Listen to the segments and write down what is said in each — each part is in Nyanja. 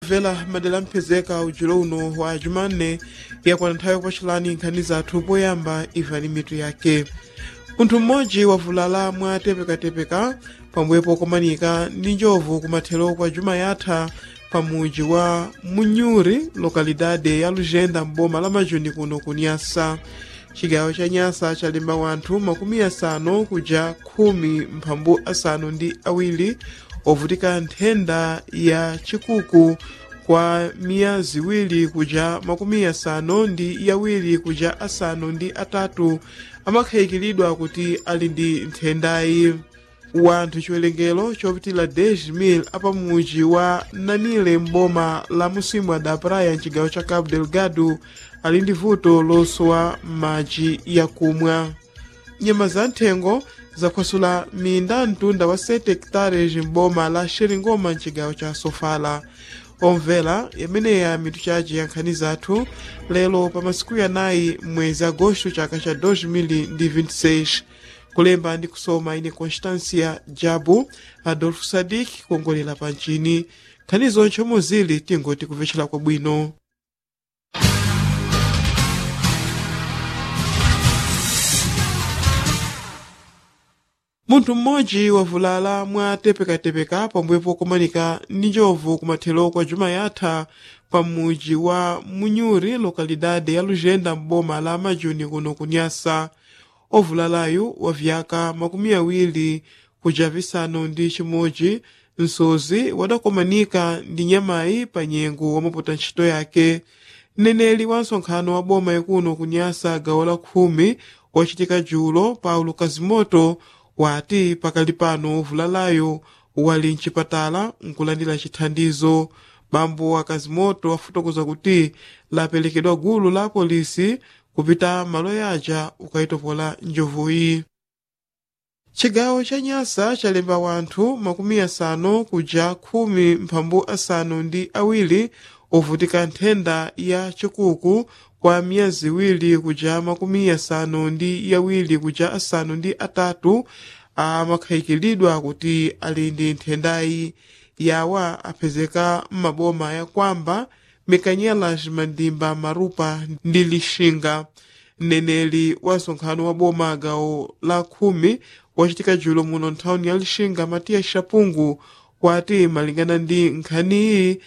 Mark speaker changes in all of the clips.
Speaker 1: vela madera amphezeka ujulo uno wa jumanne yakwana nthawi yakupatchulani nkhani zathu poyamba imvani mitu yake munthu mmodzi wavulala mwa tepekatepeka pambuyo pokomanika ndi njovu kumathero kwa juma yatha pa muji wa munyuri lokalidade ya lujenda m'boma la majuni kuno ku nyasa cigawo ca nyasa chalemba wanthu makumi asanu kuja khumi mphambu asanu ndi awiri ovutika nthenda ya chikuku kwa miya ziwiri kuja makumi asanu ndi yawiri kuja asanu ndi atatu amakhayikiridwa kuti ali ndi nthendayi wanthu chiwerengero chopitila 10,000 apamuji wa nanile m'boma la musimu da praia mcigawo ca cabo delgado ali ndi vuto losowa madzi yakumwa nyama za nthengo zakhwasula minda mtunda wa 7 hectares m'boma la xeringoma mcigawo ca sofala omvera yameneya mitu chace ya nkhani zathu lero pa masiku yanayi mwezi agosto chaka cha 2026 kulemba ndi kusoma ine constancia jabu adolfo sadik kuongolera pa mchini nkhani zonse muzili tingoti kupvetchera kwabwino munthu mmodzi wavulala mwa tepekatepeka pambuyo pokomanika ndi njovu kumathero kwa juma yatha pa muji wa munyuri lokalidade ya lujenda m'boma la majuni kuno kunyasa ovulalayu wa vyaka makumi awiri kuja visanu ndi chimodzi msozi wadakomanika ndi nyamayi pa nyengo wamapota ntchito yake mneneli wa nsonkhano wa boma ikuno kunyasa gawo la khumi wachitika julo paulo kazimoto wati pakali pano ovulalayo wali mchipatala nkulandira chithandizo bambo wa kazimoto afotokoza kuti lapelekedwa gulu la polisi kupita malo yaja ukayitopola njovuyi cigawo ca nyasa chalemba wanthu makumi asanu kuja khumi mphambu asanu ndi awiri ovutika nthenda ya chikuku kwa miya ziwiri kuja makumi asanu ndi yawiri kuja asanu ndi atatu amakhayikiridwa kuti ali ndi nthendayi yawa aphezeka m'maboma ya kwamba mikanyelas mandimba marupa ndi lixinga mneneli wa nsonkhano wa boma gawo la khumi wachitika julo muno nthawuni ya lixinga matiya shapungu wati malingana ndi nkhaniyi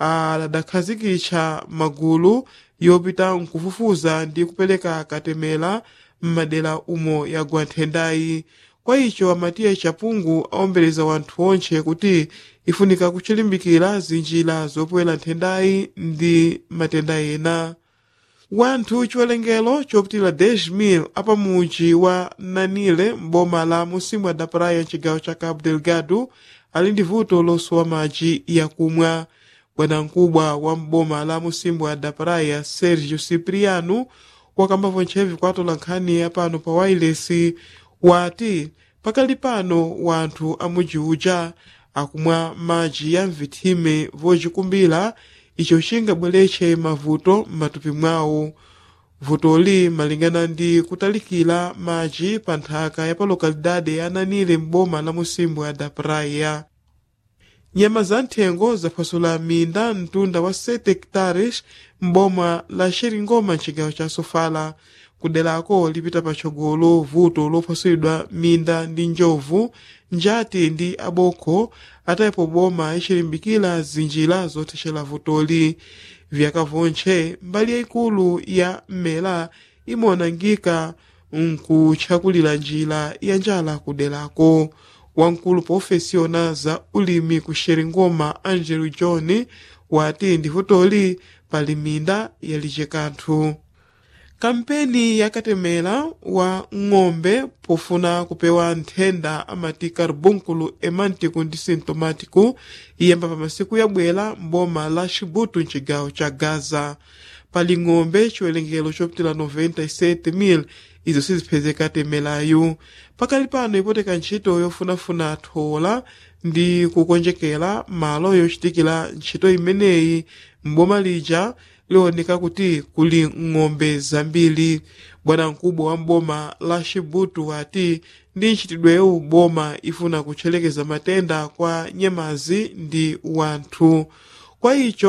Speaker 1: adakhazikitsa magulu yopita nkufufuza ndi kupereka katemera m'madera umo yagwa nthendayi kwa icho amatiya chapungu awombeleza wanthu onse kuti ifunika kuchilimbikira zinjira zopwera nthendayi ndi matenda ena wanthu chiwerengero chopitira 10,000 apamuji wa nanile m'boma la musimu da praia mcigawo ca cabo delgado ali ndi vuto losowa madzi yakumwa bwanamkubwa wa m'boma la musimu da praia sergio cipriano wakambavo ntchevi kwatola nkhani apano pa wailesi wati pakali pano wanthu amuji uja akumwa madzi ya mvithime vocikumbira icho chingabweretse mavuto m'matupi mwawo vutoli malingana ndi kutalikira madzi pa nthaka ya pa lokalidade ya nanile m'boma la musimu da praia nyama za nthengo zaphwasula minda mtunda wa 7 hectares m'boma la xeringoma mcigawo ca sofala kuderako lipita patsogolo vuto lophwasulidwa minda ndi njovu njati ndi abokho atayepo boma icilimbikira zinjira zothechera vutoli vyaka vontche mbali yayikulu ya mmela imaonangika nkutchakulira njira ya njala kuderako wamkulu profesiona za ulimi ku xeringoma angelo john wati ndi vutoli pali minda yaliche kanthu kampeni yakatemera wa ng'ombe pofuna kupewa nthenda amati carbúnculo emântico ndi sintomático iyamba pa masiku yabwera m'boma la xibuto mcigawo ca gaza pali ng'ombe chiwerengero chopitira 97,000 izo siziphezeka temerayu pakali pano ipoteka ntchito yofunafuna thola ndi kukonjekera malo yochitikira ntchito imeneyi m'boma lija lioneka kuti kuli ng'ombe zambiri bwanamkubwa wa mboma la xibutu wati ndi ntchitidwewu boma ifuna kutchelekeza matenda kwa nyamazi ndi wanthu kwa icho